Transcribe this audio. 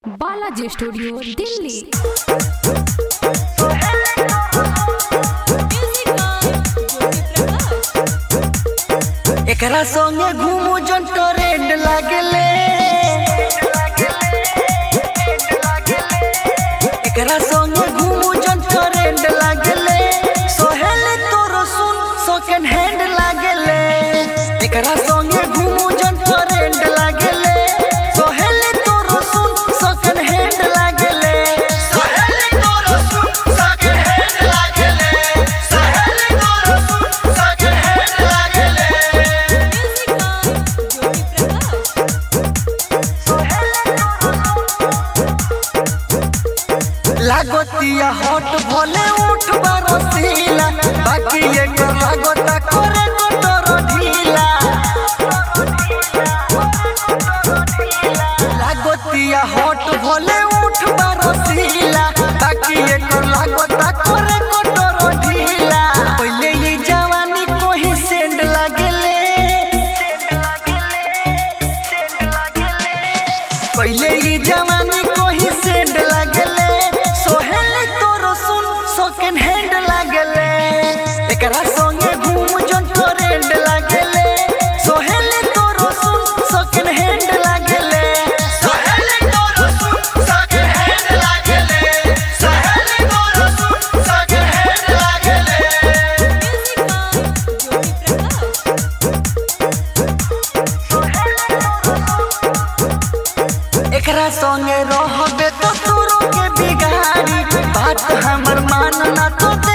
Balaji studio Delhi एकरा संगे घूमू जन ट्रेंड लागले एकरा संगे घूमू जन ट्रेंड लागले सोहेल तोरो सुन सेकंड हैंड लागले एकरा संगे घूमू जन ट्रेंड लागले सोहेल तोरो सुन सेकंड हैंड लागले सोहेल तोरो सुन सेकंड हैंड लागले सोहेल तोरो सुन सेकंड हैंड लागले लागतिया हॉट भोले उठ बरसीला बाकी एक लागता करे मोटर ढीला लागतिया हॉट भोले उठ बरसीला बाकी एक लागता करे मोटर ढीला पहले ये जवानी कोही सेंड लागले पहले ये जवानी कोही सेंड लागले सोहेल तोरो सुन सेकंड हैंड लागले एकरा संगे घूम जन ट्रेंड लागले सोहेल तोरो सुन सेकंड हैंड लागले सोहेल तोरो सुन सेकंड हैंड लागले सोहेल तोरो सुन सेकंड हैंड लागले एकरा संगे रहबे तो तोरो के बिगाड़ी बात हमर मानना तो